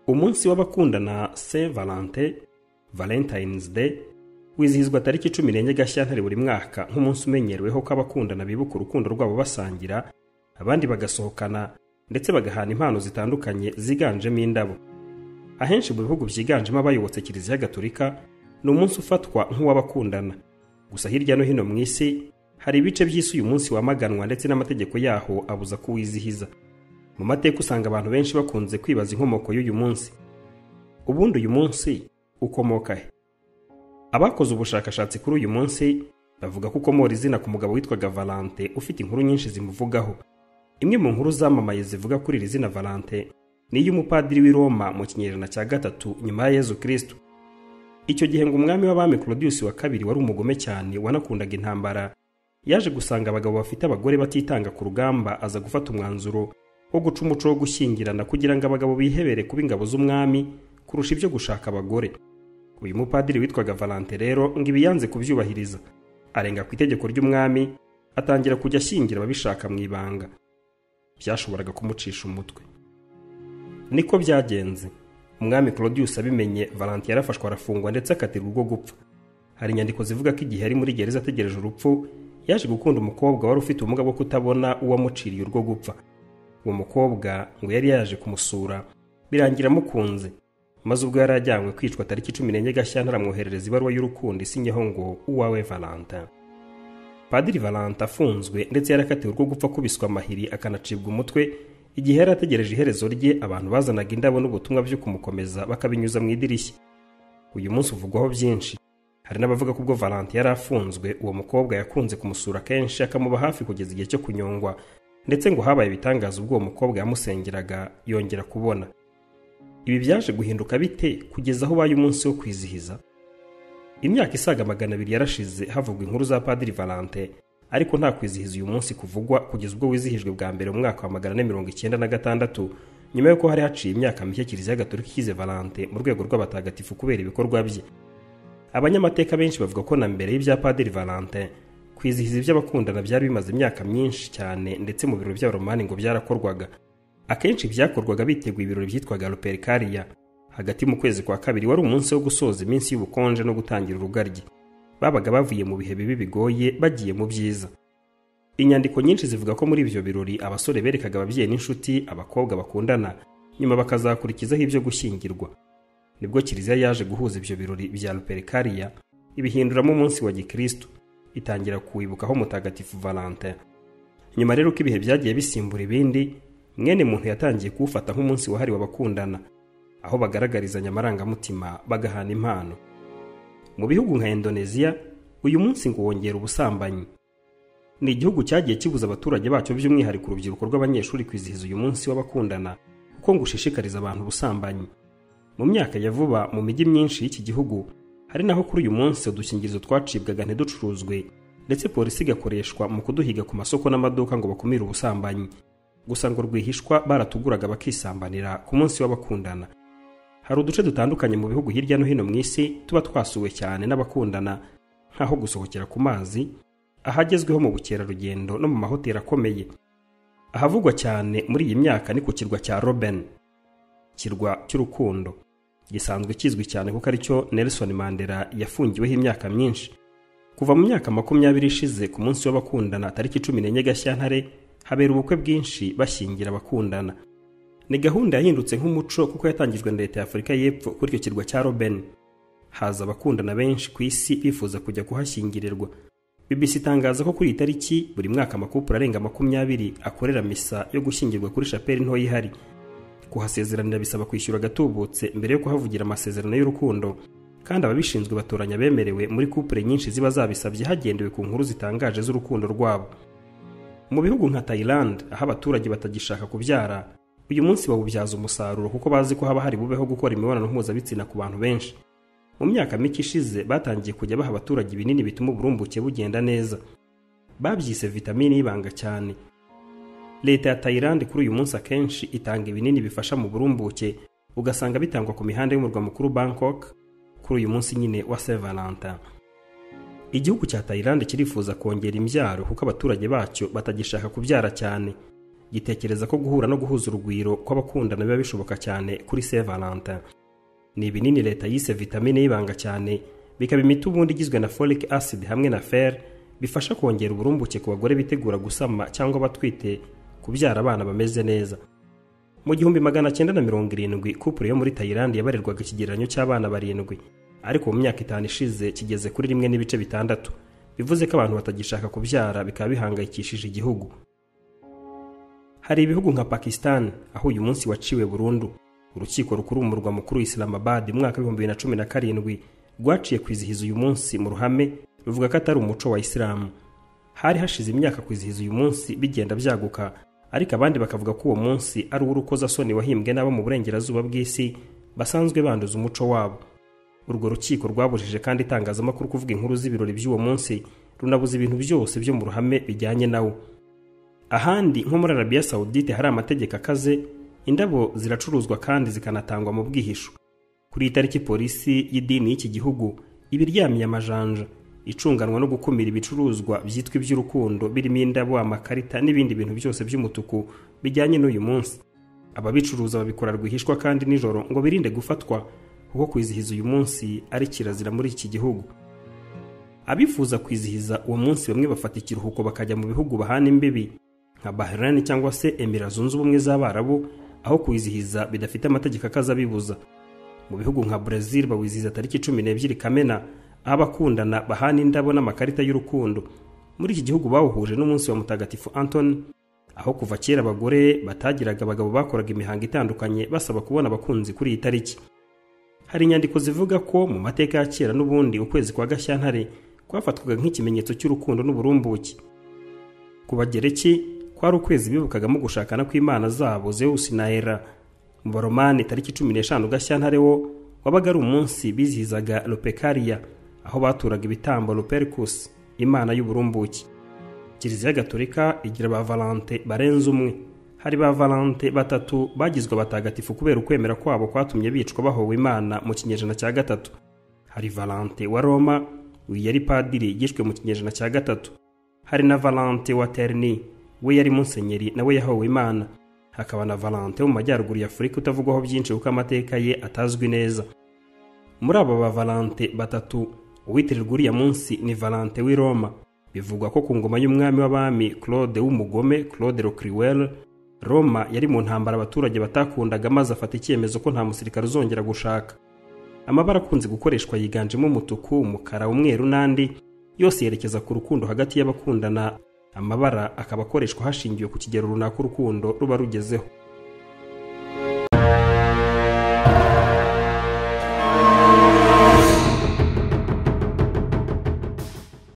umunsi w'abakundana se valente valentines day wizihizwa tariki cumi n'enye gashyantare buri mwaka nk'umunsi umenyereweho ko abakundana bibuka urukundo rwabo basangira abandi bagasohokana ndetse bagahana impano zitandukanye ziganjemo indabo ahenshi mu bihugu byiganjemo abayobotse kiliziya gatolika ni umunsi ufatwa nk'uw'abakundana gusa hirya no hino mu isi hari ibice by'isi uyu munsi wamaganwa ndetse n'amategeko yaho abuza kuwizihiza mu mateka usanga abantu benshi bakunze kwibaza inkomoko y'uyu munsi ubundi uyu munsi ukomoka he abakoze ubushakashatsi kuri uyu munsi bavuga ko ukomora izina ku mugabo witwaga valante ufite inkuru nyinshi zimuvugaho imwe mu nkuru zamamaye zivuga kuri iri zina valante ni iy'umupadiri w'i roma mu kinyejana cya gatatu nyuma ya yezu kirisito icyo gihe ngo umwami w'abami claudius wa kabiri wari umugome cyane wanakundaga intambara yaje gusanga abagabo bafite abagore batitanga ku rugamba aza gufata umwanzuro wo guca umuco wo gushyingirana kugira ngo abagabo bihebere kuba ingabo z'umwami kurusha ibyo gushaka abagore uyu mupadiri witwaga valante rero ngo ibi yanze kubyubahiriza arenga ku itegeko ry'umwami atangira kujya ashyingira ababishaka mu ibanga byashoboraga kumucisha umutwe niko byagenze umwami claudius abimenye valante yarafashwe arafungwa ndetse akatirwa urwo gupfa hari inyandiko zivuga ko igihe yari muri gereza ategereje urupfu yaje gukunda umukobwa wari ufite ubumuga bwo kutabona uwamuciriye urwo gupfa uwo mukobwa ngo yari yaje kumusura birangira amukunze maze ubwo yari ajyanywe kwicwa tariki cumi n'enye gashyantare amwoherereza ibaruwa y'urukundo isinyeho ngo uwawe valanta padiri valanta afunzwe ndetse yarakatiwe urwo gupfa akubiswa amahiri akanacibwa umutwe igihe yari ategereje iherezo rye abantu bazanaga indabo n'ubutumwa byo kumukomeza bakabinyuza mu idirishya uyu munsi uvugwaho byinshi hari n'abavuga ko ubwo valante yari afunzwe uwo mukobwa yakunze kumusura kenshi akamuba hafi kugeza igihe cyo kunyongwa ndetse ngo habaye ibitangaza ubwo uwo mukobwa yamusengeraga yongera kubona ibi byaje guhinduka bite kugeza aho ubaye umunsi wo kwizihiza imyaka isaga magana abiri yarashize havugwa inkuru za padiri valante ariko nta kwizihiza uyu munsi kuvugwa kugeza ubwo wizihijwe bwa mbere mu mwaka wa magana ane mirongo icyenda na gatandatu nyuma y'uko hari haciye imyaka mike kiliziya gatolika ikize valante mu rwego rw'abatagatifu kubera ibikorwa bye abanyamateka benshi bavuga ko na mbere y'ibya padiri valante kwizihiza iby'abakundana byari bimaze imyaka myinshi cyane ndetse mu birori by'abaromani ngo byarakorwaga akenshi byakorwaga biteguye ibirori byitwaga ruperikariya hagati mu kwezi kwa kabiri wari umunsi wo gusoza iminsi y'ubukonje no gutangira urugaryi babaga bavuye mu bihe bibi bigoye bagiye mu byiza inyandiko nyinshi zivuga ko muri ibyo birori abasore berekaga ababyeyi n'inshuti abakobwa bakundana nyuma bakazakurikizaho ibyo gushyingirwa nibwo kiliziya yaje guhuza ibyo birori bya ruperikariya ibihinduramo umunsi wa gikristo itangira kuwibukaho mutagatifu valante nyuma rero ko ibihe byagiye bisimbura ibindi mwene muntu yatangiye kuwufata nk'umunsi wahariwe abakundana aho bagaragarizanya amarangamutima bagahana impano mu bihugu nka indoneziya uyu munsi ngo wongera ubusambanyi ni igihugu cyagiye kibuza abaturage bacyo by'umwihariko urubyiruko rw'abanyeshuri kwizihiza uyu munsi w'abakundana kuko ngo ushishikariza abantu ubusambanyi mu myaka ya vuba mu mijyi myinshi y'iki gihugu hari naho kuri uyu munsi udukingirizo twacibwaga ntiducuruzwe ndetse polisi igakoreshwa mu kuduhiga ku masoko n'amaduka ngo bakumire ubusambanyi gusa ngo rwihishwa baratuguraga bakisambanira ku munsi w'abakundana hari uduce dutandukanye mu bihugu hirya no hino mu isi tuba twasuwe cyane n'abakundana nk'aho gusohokera ku mazi ahagezweho mu bukerarugendo no mu mahoteli akomeye ahavugwa cyane muri iyi myaka ni ku kirwa cya roben kirwa cy'urukundo gisanzwe kizwi cyane kuko aricyo nelson mandela yafungiweho imyaka myinshi kuva mu myaka makumyabiri ishize ku munsi w'abakundana tariki cumi n'enye gashyantare habera ubukwe bwinshi bashyingira abakundana ni gahunda yahindutse nk'umuco kuko yatangijwe na leta y'afurika y'epfo kuri icyo kirwa cya roben haza abakundana benshi ku isi bifuza kujya kuhashyingirirwa bbc itangaza ko kuri iyi tariki buri mwaka amakupura arenga makumyabiri akorera misa yo gushyingirwa kuri shapeli nto ihari kuhasezeranira bisaba kwishyura agatubutse mbere yo kuhavugira amasezerano y'urukundo kandi ababishinzwe batoranya abemerewe muri kupure nyinshi ziba zabisabye hagendewe ku nkuru zitangaje z'urukundo rwabo mu bihugu nka thailand aho abaturage batagishaka kubyara uyu munsi bawubyaza umusaruro kuko bazi ko haba hari bubeho gukora imibonano mpuzabitsina ku bantu benshi mu myaka mike ishize batangiye kujya baha abaturage ibinini bituma uburumbuke bugenda neza babyise vitamine y'ibanga cyane leta ya tayilandi kuri uyu munsi akenshi itanga ibinini bifasha mu burumbuke ugasanga bitangwa ku mihanda y'umurwa mukuru bangkok kuri uyu munsi nyine wa sevalanta igihugu cya tayilandi kirifuza kongera imbyaro kuko abaturage bacyo batagishaka kubyara cyane gitekereza ko guhura no guhuza urugwiro kw'abakundana biba bishoboka cyane kuri Saint Valentin ni ibinini leta yise vitamine y'ibanga cyane bikaba imiti ubundi igizwe na folic acid hamwe na fer bifasha kongera uburumbuke ku bagore bitegura gusama cyangwa batwite kubyara abana bameze neza mu gihumbi magana cyenda na mirongo irindwi kupure yo muri tayilandi yabarirwaga ikigereranyo cy'abana barindwi ariko mu myaka itanu ishize kigeze kuri rimwe n'ibice bitandatu bivuze ko abantu batagishaka kubyara bikaba bihangayikishije igihugu hari ibihugu nka pakistan aho uyu munsi waciwe burundu urukiko rukuru mu murwa mukuru islamabad mu mwaka w'ibihumbi bibiri na cumi na karindwi rwaciye kwizihiza uyu munsi mu ruhame ruvuga ko atari umuco wa isilamu hari hashize imyaka kwizihiza uyu munsi bigenda byaguka ariko abandi bakavuga ko uwo munsi ari uw'urukozasoni wahimbwe n'abo mu burengerazuba bw'isi basanzwe banduza umuco wabo urwo rukiko rwabujije kandi itangazamakuru kuvuga inkuru z'ibirori by'uwo munsi runabuza ibintu byose byo mu ruhame bijyanye na wo ahandi nko muri arabiya sawudite hari amategeko akaze indabo ziracuruzwa kandi zikanatangwa mu bwihisho kuri iyi tariki polisi y'idini y'iki gihugu ibiryamiye amajanja icunganwa no gukumira ibicuruzwa byitwa iby'urukundo birimo indabo amakarita n'ibindi bintu byose by'umutuku bijyanye n'uyu munsi ababicuruza babikora rwihishwa kandi nijoro ngo birinde gufatwa kuko kwizihiza uyu munsi ari kirazira muri iki gihugu abifuza kwizihiza uwo munsi bamwe bafata ikiruhuko bakajya mu bihugu bahana imbibi nka bahrain cyangwa se emira zunze ubumwe z'abarabu aho kwizihiza bidafite amategeko akaza abibuza mu bihugu nka brazil bawizihiza tariki cumi n'ebyiri kamena aho abakundana bahana indabo n'amakarita y'urukundo muri iki gihugu bawuhuje n'umunsi wa mutagatifu antoni aho kuva kera abagore batagiraga abagabo bakoraga imihango itandukanye basaba kubona abakunzi kuri iyi tariki hari inyandiko zivuga ko mu mateka ya kera n'ubundi ukwezi kwa gashyantare kwafatwaga nk'ikimenyetso cy'urukundo n'uburumbuke ku bagereki kwari ukwezi bibukagamo gushakana kw'imana zabo zewusi na era mu baromani tariki cumi n'eshanu gashyantare wo wabaga ari umunsi bizihizaga lopekariya aho baturaga ibitambo ruperikusi imana y'uburumbuki kiliziya gaturika igira ba valante barenze umwe hari ba valante batatu bagizwe abatagatifu kubera ukwemera kwabo kwatumye bicwa bahowe imana mu kinyejana cya gatatu hari valante wa roma we yari padiri yishwe mu kinyejana cya gatatu hari na valante wa terni we yari musenyeri nawe yahowe imana hakaba na valante wo mu majyaruguru ya afurika utavugwaho byinshi kuko amateka ye atazwi neza muri aba ba valante batatu uwitirirwa uriya munsi ni valante w'i roma bivugwa ko ku ngoma y'umwami w'abami claude w'umugome claude rocriwel roma yari mu ntambara abaturage batakundaga maze afata icyemezo ko nta musirikare uzongera gushaka amabara akunze gukoreshwa yiganjemo umutuku umukara umweru n'andi yose yerekeza ku rukundo hagati y'abakundana amabara akaba akoreshwa hashingiwe ku kigero runaka urukundo ruba rugezeho